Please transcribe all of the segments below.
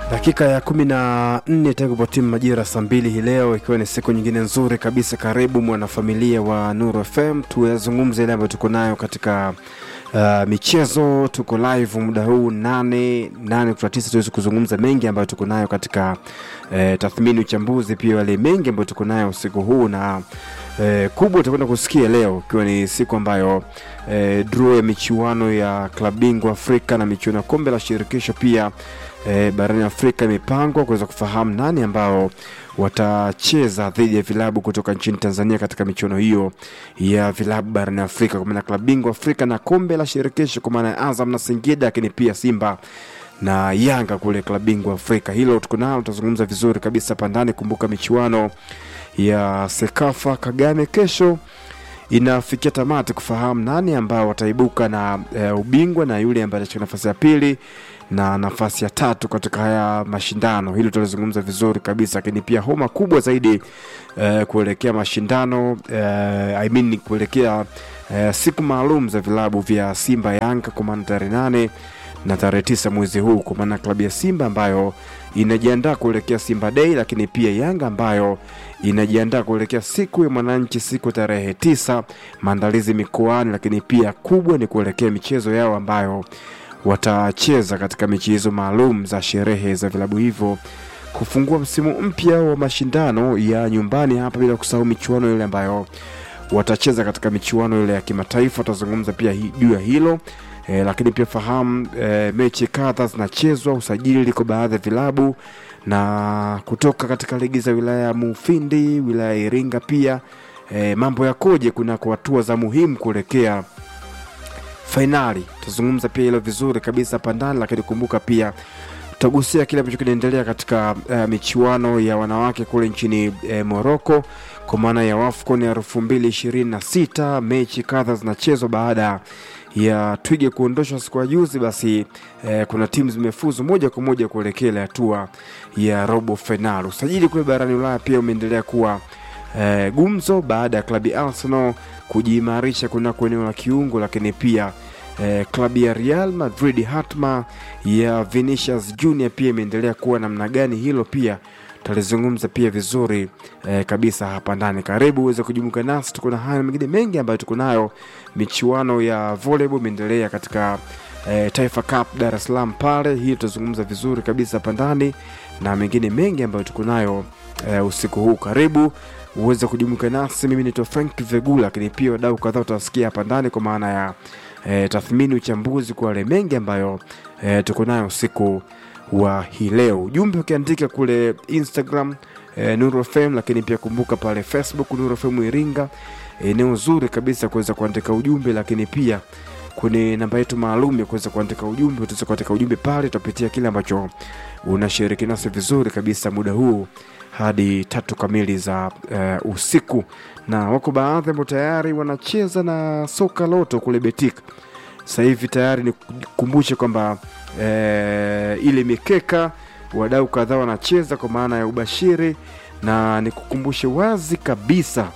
Dakika ya kumi na nne tangu kwa timu majira saa mbili hii leo, ikiwa ni siku nyingine nzuri kabisa. Karibu mwanafamilia wa Nuru FM, tuyazungumze ile ambayo tuko nayo katika uh, michezo. Tuko live muda huu nane nane kutoka tisa, tuweze kuzungumza mengi ambayo tuko nayo katika uh, tathmini, uchambuzi, pia wale mengi ambayo tuko nayo usiku huu na Eh, kubwa utakwenda kusikia leo ikiwa ni siku ambayo eh, draw ya michuano ya klabu bingwa Afrika na michuano ya kombe la shirikisho pia eh, barani Afrika imepangwa kuweza kufahamu nani ambao watacheza dhidi ya vilabu kutoka nchini Tanzania katika michuano hiyo ya vilabu barani Afrika, kwa maana klabu bingwa Afrika na kombe la shirikisho, kwa maana ya Azam na Singida, lakini pia Simba na Yanga kule klabu bingwa Afrika. Hilo tuko nalo, tutazungumza vizuri kabisa hapa ndani. Kumbuka michuano ya Sekafa Kagame kesho inafikia tamati kufahamu nani ambao wataibuka na e, ubingwa na yule ambaye atachukua nafasi ya pili na nafasi ya tatu katika haya mashindano. Hilo tutalizungumza vizuri kabisa, lakini pia homa kubwa zaidi e, kuelekea mashindano e, I mean kuelekea e, siku maalum za vilabu vya Simba Yanga kwa maana tarehe nane na tarehe tisa mwezi huu, kwa maana klabu ya Simba ambayo inajiandaa kuelekea Simba Day, lakini pia Yanga ambayo inajiandaa kuelekea siku ya mwananchi siku tarehe tisa, maandalizi mikoani, lakini pia kubwa ni kuelekea michezo yao ambayo watacheza katika michezo maalum za sherehe za vilabu hivyo kufungua msimu mpya wa mashindano ya nyumbani hapa, bila kusahau michuano ile ambayo watacheza katika michuano ile ya kimataifa. Tutazungumza pia hi- juu ya hilo e, lakini pia fahamu e, mechi kadha zinachezwa, usajili liko baadhi ya vilabu na kutoka katika ligi za wilaya ya Mufindi, wilaya ya Iringa pia e, mambo yakoje kunako hatua za muhimu kuelekea fainali. Tutazungumza pia hilo vizuri kabisa hapa ndani, lakini kumbuka pia tutagusia kile ambacho kinaendelea katika uh, michuano ya wanawake kule nchini uh, Morocco kwa maana ya WAFCON ya elfu mbili ishirini na sita. Mechi kadha zinachezwa baada ya Twige kuondoshwa siku ya juzi, basi eh, kuna timu zimefuzu moja kwa moja kuelekea ile hatua ya robo fainali. Usajili kule barani Ulaya pia umeendelea kuwa eh, gumzo baada ya klabu ya Arsenal kujiimarisha kunako eneo la kiungo, lakini pia eh, klabu ya Real Madrid hatma ya Vinicius Junior pia imeendelea kuwa namna gani, hilo pia tutalizungumza pia vizuri eh, kabisa hapa ndani. Karibu uweze kujumuika nasi, tuko na haya na mengine mengi ambayo tuko nayo. Michuano ya volleyball imeendelea katika eh, Taifa Cup Dar es Salaam pale, hii tutazungumza vizuri kabisa hapa ndani na mengine mengi ambayo tuko nayo eh, usiku huu. Karibu uweze kujumuika nasi. Mimi naitwa Frank Vegula, lakini pia wadau kadhaa utawasikia hapa ndani kwa maana ya e, tathmini, uchambuzi kwa wale mengi ambayo e, tuko nayo usiku wa hii leo. Ujumbe ukiandika kule Instagram e, Nuru FM, lakini pia kumbuka pale Facebook Nuru FM Iringa, eneo zuri kabisa kuweza kuandika ujumbe, lakini pia kwenye namba yetu maalum ya kuweza kuandika ujumbe. Utaweza kuandika ujumbe pale, tutapitia kile ambacho unashiriki nasi vizuri kabisa muda huu hadi tatu kamili za uh, usiku, na wako baadhi ambao tayari wanacheza na soka loto kule Betika. Sasa hivi tayari nikukumbushe kwamba eh, ile mikeka wadau kadhaa wanacheza kwa maana ya ubashiri, na nikukumbushe wazi kabisa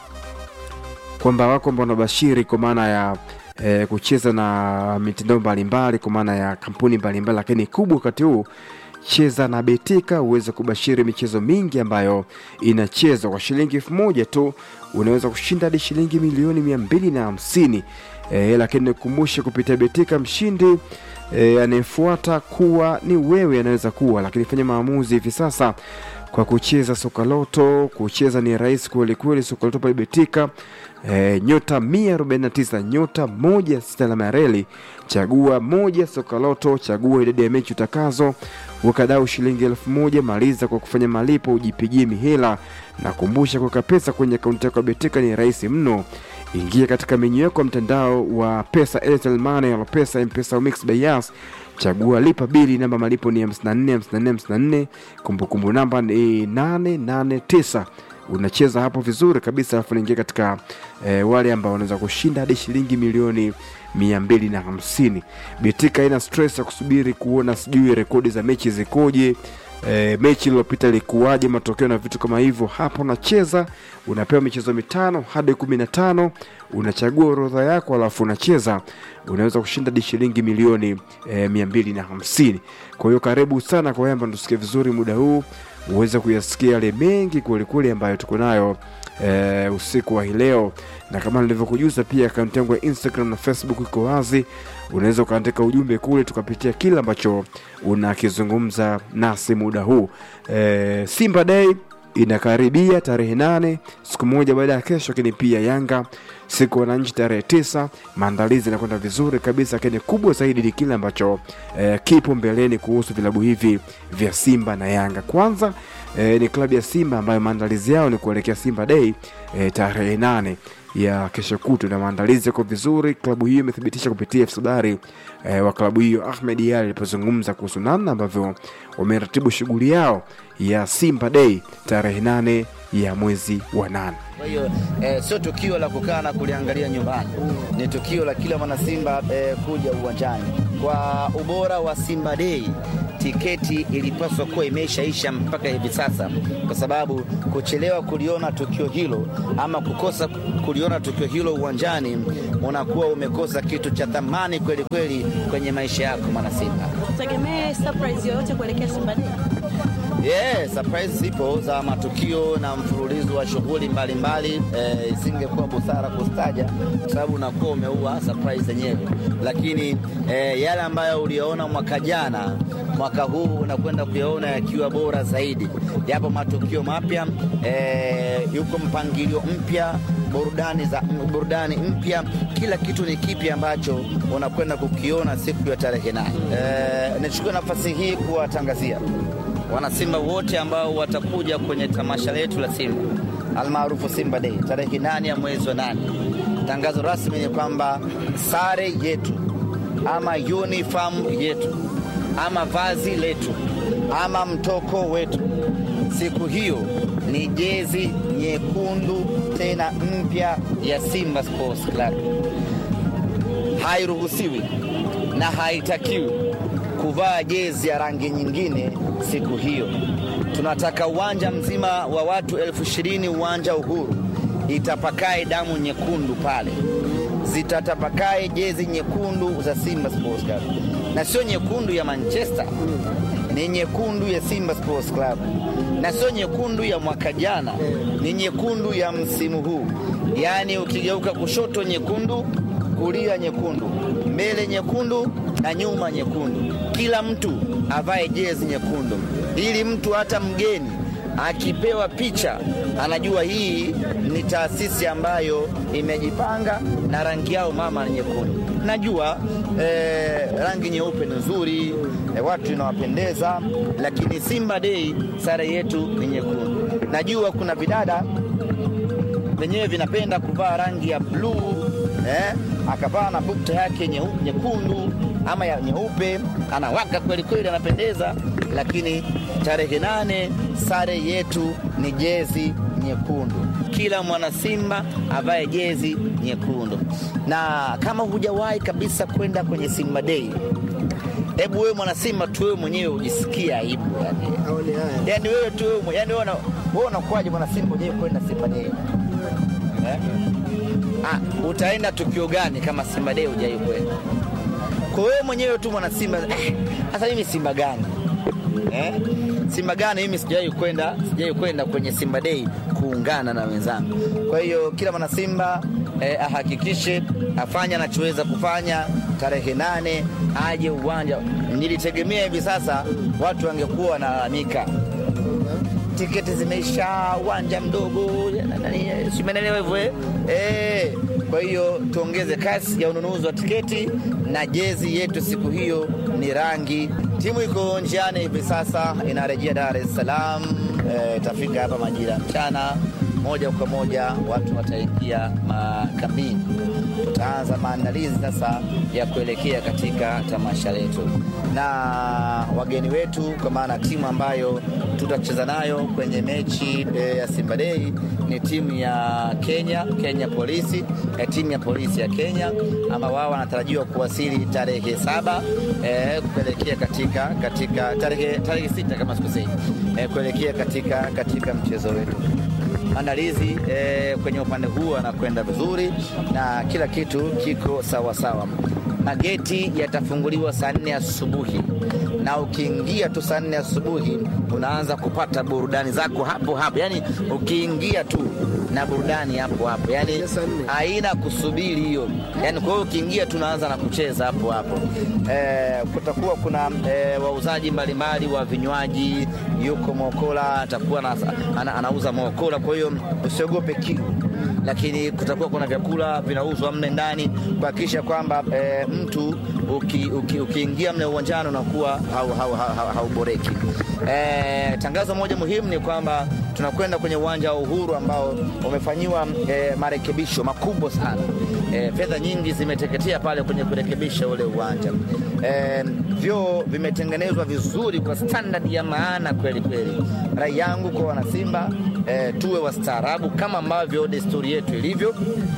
kwamba wako ambao wanabashiri kwa maana ya eh, kucheza na mitandao mbalimbali kwa maana ya kampuni mbalimbali, lakini kubwa wakati huu cheza na Betika uweze kubashiri michezo mingi ambayo inachezwa kwa shilingi elfu moja tu. Unaweza kushinda hadi shilingi milioni mia mbili na hamsini. E, lakini nikukumbushe kupitia Betika mshindi e, anayefuata kuwa ni wewe, anaweza kuwa lakini fanya maamuzi hivi sasa kwa kucheza soka loto. Kucheza ni rahisi kweli kweli, soka loto pale Betika e, nyota 149 nyota moja sita alama ya reli, chagua moja soka loto, chagua idadi ya mechi utakazo, wakadau shilingi elfu moja. Maliza kwa kufanya malipo, ujipigie mihela na kumbusha, kuweka pesa kwenye akaunti yako ya Betika ni rahisi mno. Ingia katika menyu yako ya mtandao wa pesa, Airtel Money, Alopesa, M-Pesa au Mix by Yas. Chagua lipa bili, namba malipo ni 54 54 54, kumbukumbu namba ni 889. Unacheza hapo vizuri kabisa, alafu naingia katika eh, wale ambao wanaweza kushinda hadi shilingi milioni mia mbili na hamsini. Betika haina stress ya kusubiri kuona sijui rekodi za mechi zikoje e, mechi iliyopita ilikuwaje, matokeo na vitu kama hivyo. Hapo unacheza unapewa michezo mitano hadi kumi na tano unachagua orodha yako, alafu unacheza, unaweza kushinda hadi shilingi milioni e, mia mbili na hamsini. Kwa hiyo karibu sana kwa Yamba, tusikie vizuri muda huu uweze kuyasikia yale mengi kwelikweli ambayo tuko nayo e, usiku wa hii leo, na kama nilivyokujuza pia akaunti yangu ya Instagram na Facebook iko wazi, unaweza ukaandika ujumbe kule tukapitia kile ambacho unakizungumza nasi muda huu. E, Simba Day inakaribia tarehe nane, siku moja baada ya kesho, lakini pia Yanga siku wananchi tarehe tisa. Maandalizi yanakwenda vizuri kabisa, lakini kubwa zaidi ni kile ambacho eh, kipo mbeleni kuhusu vilabu hivi vya Simba na Yanga. Kwanza eh, ni klabu ya Simba ambayo maandalizi yao ni kuelekea Simba Day eh, tarehe nane ya kesho kutu na maandalizi yako vizuri. Klabu hiyo imethibitisha kupitia afisa habari eh, wa klabu hiyo Ahmed Yali alipozungumza kuhusu namna ambavyo wameratibu shughuli yao ya Simba Day tarehe nane ya mwezi wa nane. Kwa hiyo eh, sio tukio la kukaa na kuliangalia nyumbani, ni tukio la kila mwana Simba eh, kuja uwanjani. Kwa ubora wa Simba Day, tiketi ilipaswa kuwa imeshaisha mpaka hivi sasa, kwa sababu kuchelewa kuliona tukio hilo ama kukosa kuliona tukio hilo uwanjani, unakuwa umekosa kitu cha thamani kweli kweli kwenye maisha yako mwana Simba. Tegemee surprise yoyote kuelekea Simba Day. Yeah, surprise zipo za matukio na mfululizo wa shughuli mbalimbali. Eh, isingekuwa busara kustaja kwa sababu unakuwa umeua surprise zenyewe, lakini eh, yale ambayo uliyoona mwaka jana, mwaka huu unakwenda kuyaona yakiwa bora zaidi. Yapo matukio mapya eh, yuko mpangilio mpya burudani za burudani mpya, kila kitu ni kipi ambacho unakwenda kukiona siku ya tarehe nane. Eh, nichukue nafasi hii kuwatangazia wanasimba wote ambao watakuja kwenye tamasha letu la Simba almaarufu Simba Day tarehe nane ya mwezi wa nane. Tangazo rasmi ni kwamba sare yetu ama uniform yetu ama vazi letu ama mtoko wetu siku hiyo ni jezi nyekundu tena mpya ya Simba Sports Club. Hairuhusiwi na haitakiwi kuvaa jezi ya rangi nyingine siku hiyo. Tunataka uwanja mzima wa watu elfu ishirini uwanja Uhuru itapakae damu nyekundu pale, zitatapakae jezi nyekundu za Simba Sports Club, na sio nyekundu ya Manchester, ni nyekundu ya Simba Sports Club, na sio nyekundu ya mwaka jana, ni nyekundu ya msimu huu. Yaani ukigeuka kushoto nyekundu, kulia nyekundu, mbele nyekundu na nyuma nyekundu. Kila mtu avae jezi nyekundu, ili mtu hata mgeni akipewa picha anajua hii ni taasisi ambayo imejipanga na rangi yao mama ni nyekundu. Najua eh, rangi nyeupe ni nzuri eh, watu inawapendeza, lakini Simba Day sare yetu ni nyekundu. Najua kuna vidada vyenyewe vinapenda kuvaa rangi ya bluu eh, akavaa na bukta yake nyeu- nyekundu ama ya nyeupe, anawaka kweli kweli, anapendeza. Lakini tarehe nane sare yetu ni jezi nyekundu, kila mwana Simba avae jezi nyekundu. Na kama hujawahi kabisa kwenda kwenye Simba Day, hebu wewe mwana Simba tu wewe mwenyewe ujisikie aibu yani. Yani wewe tu wewe mwenyewe, yani wewe una- wewe unakuwaje mwana Simba mwenyewe kwenda Simba Day eh? Ah, utaenda tukio gani kama Simba Day hujai kwenda? Kwa wewe mwenyewe tu mwana Simba, eh, sasa mimi Simba gani eh? Simba gani mimi sijai kwenda, sijai kwenda kwenye Simba Day kuungana na wenzangu. Kwa hiyo kila mwana Simba eh, ahakikishe afanye anachoweza kufanya tarehe nane aje uwanja. Nilitegemea hivi sasa watu wangekuwa wanalalamika tiketi zimeisha, uwanja mdogo, na- nani, si umeelewa hivyo eh? Eh, Kwa hiyo tuongeze kasi ya ununuzi wa tiketi na jezi yetu siku hiyo ni rangi. Timu iko njiani hivi sasa, inarejea Dar es Salaam, eh, itafika hapa majira ya mchana moja kwa moja, watu wataingia makambini. Tutaanza maandalizi sasa ya kuelekea katika tamasha letu na wageni wetu, kwa maana timu ambayo tutacheza nayo kwenye mechi e, ya Simba Day ni timu ya Kenya, Kenya Polisi, e, timu ya polisi ya Kenya ambao wao wanatarajiwa kuwasili tarehe saba e, kuelekea katika, katika tarehe, tarehe sita kama sikosei, e, kuelekea katika, katika mchezo wetu maandalizi eh, kwenye upande huu anakwenda vizuri na kila kitu kiko sawa sawa. Mageti yatafunguliwa saa nne asubuhi na ukiingia tu saa nne asubuhi unaanza kupata burudani zako hapo hapo, yani ukiingia tu na burudani hapo hapo, yani haina kusubiri hiyo, yani kwa hiyo ukiingia tu unaanza na kucheza hapo hapo. Eh, kutakuwa kuna eh, wauzaji mbalimbali wa vinywaji, yuko Mokola atakuwa na, ana, anauza Mokola, kwa hiyo usiogope kiu lakini kutakuwa kuna vyakula vinauzwa mle ndani kuhakikisha kwamba e, mtu ukiingia uki, uki mle uwanjani unakuwa hauboreki. Hau, hau, hau e, tangazo moja muhimu ni kwamba tunakwenda kwenye uwanja wa Uhuru ambao umefanyiwa e, marekebisho makubwa sana. E, fedha nyingi zimeteketea pale kwenye kurekebisha ule uwanja. E, vyoo vimetengenezwa vizuri kwa standard ya maana kweli kweli. Rai yangu kwa wanasimba e, tuwe wastaarabu kama ambavyo desturi yetu ilivyo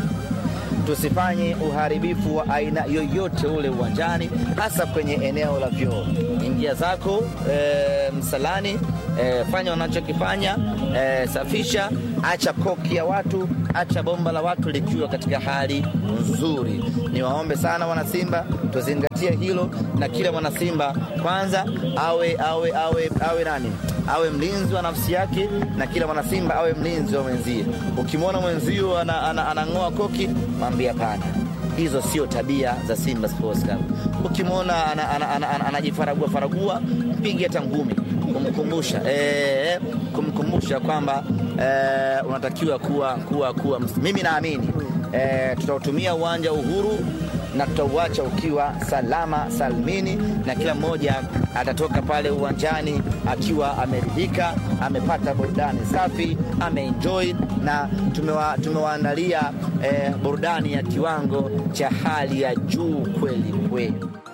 tusifanye uharibifu wa aina yoyote ule uwanjani, hasa kwenye eneo la vyoo. Ingia zako e, msalani e, fanya wanachokifanya e, safisha, acha koki ya watu, acha bomba la watu likiwa katika hali nzuri. Niwaombe sana wanasimba, tuzingatie hilo, na kila mwanasimba kwanza awe awe awe awe nani awe mlinzi wa nafsi yake, na kila mwanasimba awe mlinzi wa mwenzie. Ukimwona mwenzio anang'oa ana, ana, ana koki, mwambie hapana, hizo sio tabia za Simba Sports Club. Ukimwona anajifaragua faragua, mpige hata ngumi kumkumbusha e, kumkumbusha kwamba e, unatakiwa kuwa, kuwa, kuwa. Mimi naamini e, tutautumia uwanja Uhuru na tutauacha ukiwa salama salmini, na kila mmoja atatoka pale uwanjani akiwa ameridhika, amepata burudani safi, ameenjoy na tumewa, tumewaandalia eh, burudani ya kiwango cha hali ya juu kweli kweli.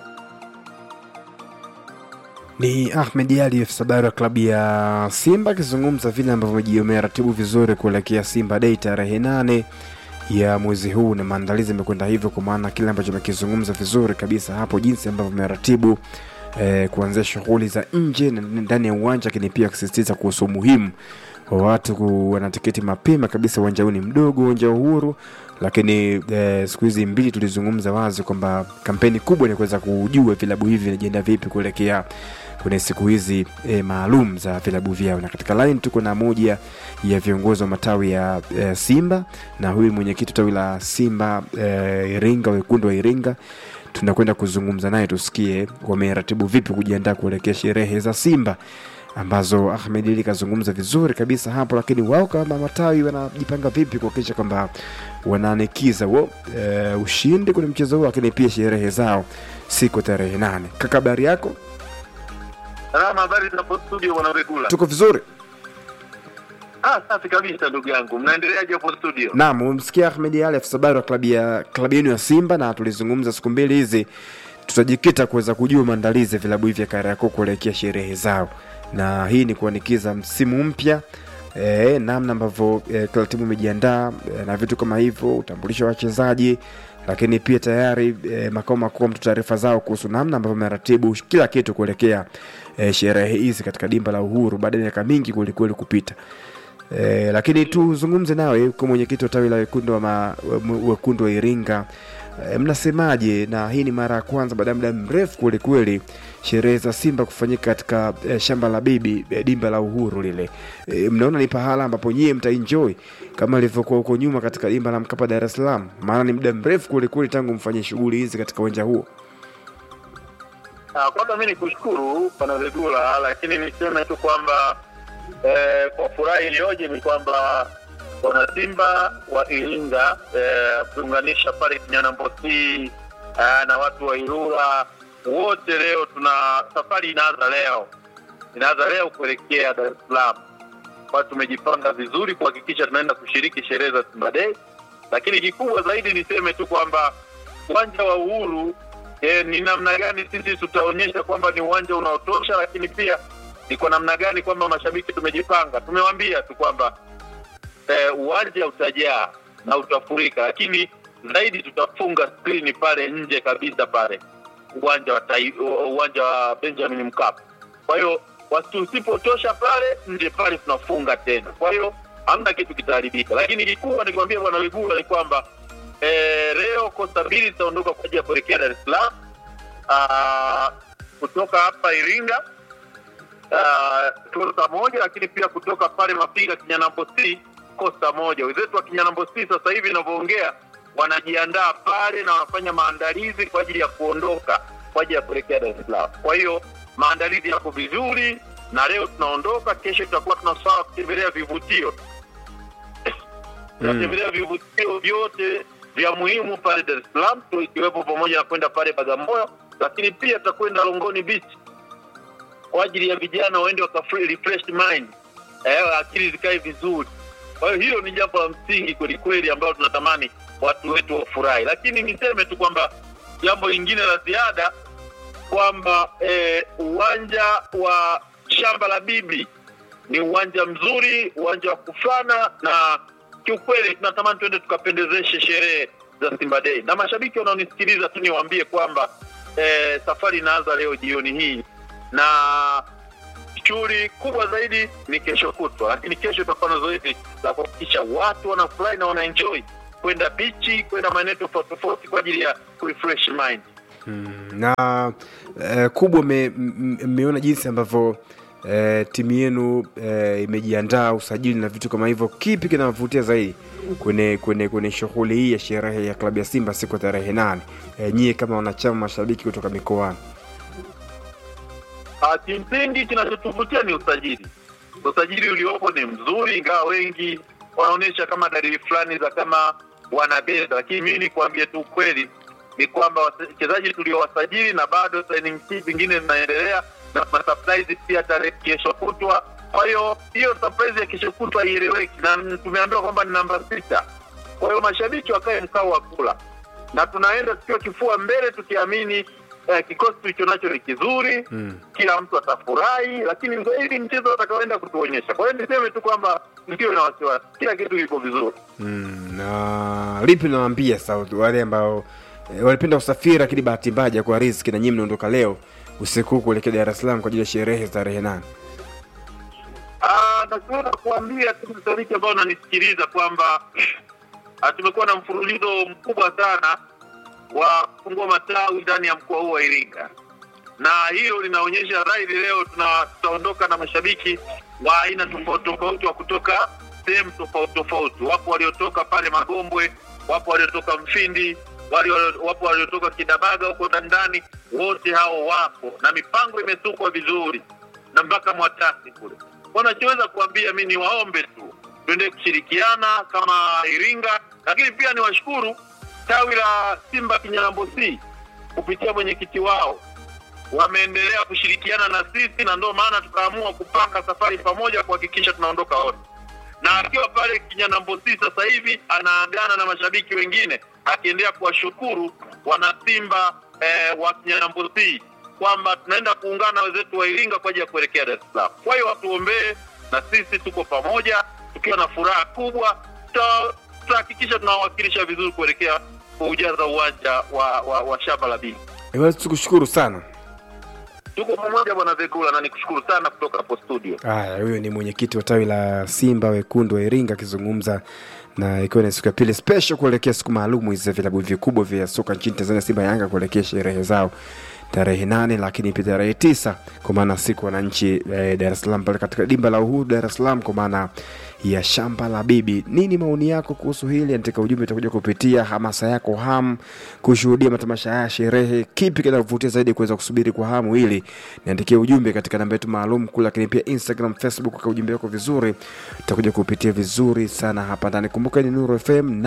Ni Ahmed Ali afisa habari wa klabu ya Simba akizungumza vile ambavyo wameratibu vizuri kuelekea Simba Day tarehe nane ya mwezi huu na maandalizi yamekwenda hivyo, kwa maana kile ambacho amekizungumza vizuri kabisa hapo, jinsi ambavyo ameratibu eh, kuanzia shughuli za nje na ndani ya uwanja, lakini pia akisisitiza kuhusu umuhimu wa watu kuwa na tiketi mapema kabisa. Uwanja huu ni mdogo, uwanja wa Uhuru, lakini eh, siku hizi mbili tulizungumza wazi kwamba kampeni kubwa ni kuweza kujua vilabu hivi vinajienda vipi kuelekea kwenye siku hizi e, maalum za vilabu vyao, na katika line tuko na moja ya viongozi wa matawi ya e, Simba na huyu mwenyekiti tawi la Simba e, Iringa, wekundu wa Iringa. Tunakwenda kuzungumza naye tusikie wameratibu vipi kujiandaa kuelekea sherehe za Simba ambazo Ahmed Ali kazungumza vizuri kabisa hapo, lakini wao kama matawi wanajipanga vipi kuhakikisha kwamba wanaanikiza wo e, ushindi kwenye mchezo huo, lakini pia sherehe zao siku tarehe nane. Kaka, habari yako? Salama, habari za hapo studio bwana Rekula? Tuko vizuri. Ah, safi kabisa ndugu yangu. Mnaendeleaje hapo studio? Naam, umemsikia Ahmed Ali afisa habari wa klabu ya klabu yenu ya Simba, na tulizungumza siku mbili hizi, tutajikita kuweza kujua maandalizi ya vilabu hivi vya Kariakoo kuelekea sherehe zao, na hii ni kuanikiza msimu mpya e, namna ambavyo e, kila timu imejiandaa e, na vitu kama hivyo, utambulisho wa wachezaji lakini pia tayari e, makao makuu mtu taarifa zao kuhusu namna ambavyo meratibu kila kitu kuelekea e, sherehe hizi katika dimba la Uhuru baada ya miaka mingi kwelikweli kupita. E, lakini tuzungumze nawe kwa mwenyekiti wa tawi la wekundu wa, ma, wekundu wa Iringa e, mnasemaje? Na hii ni mara ya kwanza baada ya muda mrefu kwelikweli sherehe za Simba kufanyika katika e, shamba la bibi e, dimba la Uhuru lile. E, mnaona ni pahala ambapo nyie mtaenjoy kama ilivyokuwa huko nyuma katika dimba la Mkapa Dar es Salaam? Maana ni muda mrefu kwelikweli tangu mfanye shughuli hizi katika uwanja huo. Ah, kwanza mimi nikushukuru Bwana Regula, lakini niseme tu kwamba eh, kwa furaha iliyoje ni kwamba wanasimba wa Iringa eh, kuunganisha pale Kinyanambosi eh, na watu wa Ilula wote leo tuna safari inaanza leo, inaanza leo kuelekea Dar es Salaam. Kwa tumejipanga vizuri kuhakikisha tunaenda kushiriki sherehe za Simba Day, lakini kikubwa zaidi niseme tu kwamba uwanja wa Uhuru e, ni namna gani sisi tutaonyesha kwamba ni uwanja unaotosha, lakini pia ni kwa namna gani kwamba mashabiki tumejipanga. Tumewambia tu kwamba e, uwanja utajaa na utafurika, lakini zaidi tutafunga skrini pale nje kabisa pale uwanja wa tai, uwanja wa Benjamin Mkapa. Kwa hiyo tusipotosha pale nje pale tunafunga tena, kwa hiyo hamna kitu kitaharibika. Lakini kikubwa nikwambia bwana Wigula ni kwamba eh, leo kosta mbili zitaondoka kwa ajili ya kuelekea Dar es Salaam ah, kutoka hapa Iringa ah, kosta moja, lakini pia kutoka pale Mapiga Kinyanambo C kosta moja. Wenzetu wa Kinyanambo C sasa hivi inavyoongea wanajiandaa pale na wanafanya maandalizi kwa ajili ya kuondoka kwa ajili ya kuelekea Dar es Salaam. Kwa hiyo maandalizi yako vizuri, na leo tunaondoka. Kesho tutakuwa tunasaa kutembelea vivutio tunatembelea vivutio vyote vya muhimu pale Dar es Salaam tu ikiwepo pamoja na kwenda pale Bagamoyo, lakini pia tutakwenda Longoni Beach kwa ajili ya vijana waende waka refresh mind, eh, akili zikae vizuri. Kwa hiyo hilo ni jambo la msingi kweli kweli ambalo tunatamani watu wetu wafurahi, lakini niseme tu kwamba jambo lingine la ziada kwamba eh, uwanja wa shamba la bibi ni uwanja mzuri, uwanja wa kufana na kiukweli tunatamani tuende tukapendezeshe sherehe za Simba Day, na mashabiki wanaonisikiliza tu niwaambie kwamba eh, safari inaanza leo jioni hii na shughuli kubwa zaidi ni kesho kutwa, lakini kesho tutakuwa na zoezi la kuhakikisha watu wanafurahi na wanaenjoy kwenda bichi, kwenda maeneo tofauti tofauti kwa ajili ya kurefresh mind. na eh, kubwa mmeona jinsi ambavyo eh, timu yenu eh, imejiandaa usajili na vitu kama hivyo. Kipi kinawavutia zaidi kwenye kwenye kwenye shughuli hii ya sherehe ya klabu ya Simba siku ya tarehe nane, eh, nyie kama wanachama mashabiki kutoka mikoani? Ah, Kimsingi kinachotuvutia ni usajili. Usajili uliopo ni mzuri, ingawa wengi wanaonyesha kama dalili fulani za kama wanabeza, lakini mimi nikwambie tu ukweli ni kwamba wachezaji tuliowasajili na bado signing fee zingine zinaendelea na kuna surprise pia tarehe kesho kutwa. Kwa hiyo hiyo surprise ya kesho kutwa haieleweki, na tumeambiwa kwamba ni namba sita. Kwa hiyo mashabiki wakae mkao wa kula, na tunaenda tukiwa kifua mbele tukiamini eh, kikosi tulicho nacho ni kizuri Mm. kila mtu atafurahi, lakini zaidi mchezo atakaoenda kutuonyesha. Kwa hiyo niseme tu kwamba msiwe na wasiwasi, kila kitu kiko vizuri. Mm, na lipi nawaambia sasa wale ambao eh, walipenda usafiri lakini bahati mbaya hajakuwa riziki na nyinyi mnaondoka leo usiku huu kuelekea Dar es Salaam kwa ajili ya sherehe za tarehe nane? Ah, nakuona kuambia tu mashabiki ambao wananisikiliza kwamba ah, tumekuwa na mfululizo mkubwa sana wa kufungua matawi ndani ya mkoa huu wa Iringa, na hilo linaonyesha dhahiri leo tuna- tutaondoka na mashabiki wa aina tofauti tofauti wa kutoka sehemu tofauti tofauti. Wapo waliotoka pale Magombwe, wapo waliotoka Mfindi, wali- wapo waliotoka Kidabaga huko ndani, wote hao wapo na mipango imesukwa vizuri na mpaka Mwatasi kule. Wanachoweza kuambia mi niwaombe tu tuende kushirikiana kama Iringa, lakini pia niwashukuru tawi la Simba Kinyalambo C kupitia mwenyekiti wao wameendelea kushirikiana na sisi, na ndio maana tukaamua kupanga safari pamoja kuhakikisha tunaondoka wote. Na akiwa pale Kinyanambo C sasa hivi anaagana na mashabiki wengine, akiendelea kuwashukuru wana Simba eh, wa Kinyanambo C kwamba tunaenda kuungana na wenzetu wa Iringa kwa ajili ya kuelekea Dar es Salaam. Kwa hiyo watuombee, na sisi tuko pamoja tukiwa na furaha kubwa, tuta- tutahakikisha tunawakilisha vizuri kuelekea kuujaza uwanja wa, wa, wa shamba la Bini. Basi tukushukuru sana. Tuko pamoja bwana Vegula, na nikushukuru sana kutoka hapo studio. Haya, huyo ni mwenyekiti wa tawi la Simba wekundu wa Iringa akizungumza na ikiwa ni siku ya pili special kuelekea siku maalumu hizi za vilabu vikubwa vya soka nchini Tanzania, Simba Yanga kuelekea sherehe zao tarehe nane, lakini pia tarehe tisa kwa maana siku wananchi eh, Dar es Salaam pale katika dimba la Uhuru Dar es Salaam kwa maana ya shamba la bibi. Nini maoni yako kuhusu hili? Andika ujumbe, utakuja kupitia hamasa yako ham kushuhudia matamasha haya sherehe. Kipi kinakuvutia zaidi kuweza kusubiri kwa hamu hili? Niandikie ujumbe katika namba yetu maalum kule, lakini pia Instagram, Facebook, kwa ujumbe wako vizuri, utakuja kupitia vizuri sana hapa ndani. Kumbuka ni Nuru FM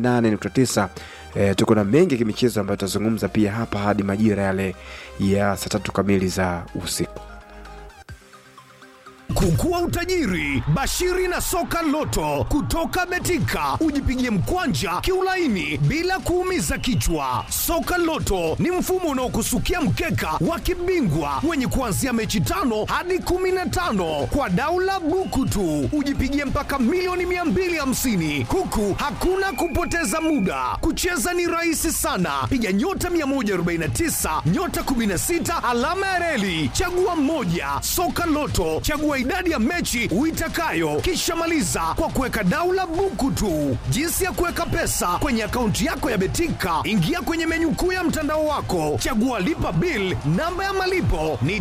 88.9. E, tuko na mengi ya kimichezo ambayo tutazungumza pia hapa hadi majira yale ya saa tatu kamili za usiku. Kukua utajiri. Bashiri na soka loto kutoka Betika, ujipigie mkwanja kiulaini bila kuumiza kichwa. Soka loto ni mfumo unaokusukia mkeka wa kibingwa wenye kuanzia mechi tano hadi kumi na tano kwa daula buku tu, ujipigie mpaka milioni 250 huku hakuna kupoteza muda. Kucheza ni rahisi sana, piga nyota 149 nyota 16 alama ya reli, chagua mmoja. Soka Loto, chagua idadi ya mechi uitakayo, kisha maliza kwa kuweka daula buku tu. Jinsi ya kuweka pesa kwenye akaunti yako ya Betika, ingia kwenye menyu kuu ya mtandao wako, chagua lipa bill. Namba ya malipo ni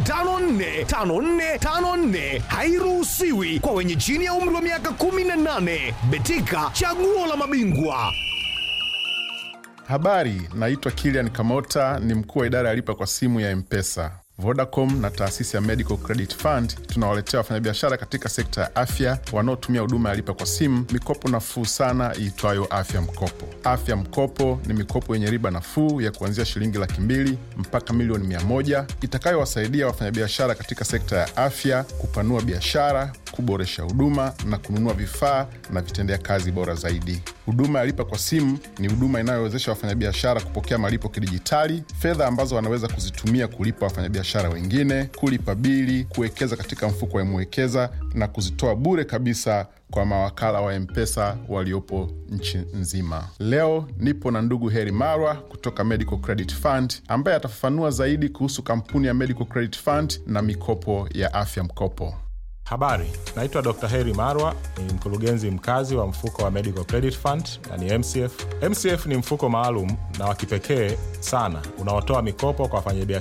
545454, hairuhusiwi kwa wenye chini ya umri wa miaka 18. Betika, chaguo la mabingwa. Habari, naitwa Kilian Kamota, ni mkuu wa idara ya lipa kwa simu ya Mpesa. Vodacom na taasisi ya Medical Credit Fund tunawaletea wafanyabiashara katika sekta ya afya wanaotumia huduma ya lipa kwa simu mikopo nafuu sana iitwayo Afya Mkopo. Afya Mkopo ni mikopo yenye riba nafuu ya kuanzia shilingi laki mbili mpaka milioni mia moja itakayowasaidia wafanyabiashara katika sekta ya afya kupanua biashara, kuboresha huduma na kununua vifaa na vitendea kazi bora zaidi. Huduma ya lipa kwa simu ni huduma inayowezesha wafanyabiashara kupokea malipo kidijitali, fedha ambazo wanaweza kuzitumia kulipa wafanyabiashara wengine, kulipa bili, kuwekeza katika mfuko wa Mwekeza na kuzitoa bure kabisa kwa mawakala wa Mpesa waliopo nchi nzima. Leo nipo na ndugu Heri Marwa kutoka Medical Credit Fund ambaye atafafanua zaidi kuhusu kampuni ya Medical Credit Fund na mikopo ya afya mkopo. Habari, naitwa Dr. Heri Marwa, ni mkurugenzi mkazi wa mfuko wa Medical Credit Fund na ni MCF. MCF ni mfuko maalum na wa kipekee sana unaotoa mikopo kwa wafanyabiashara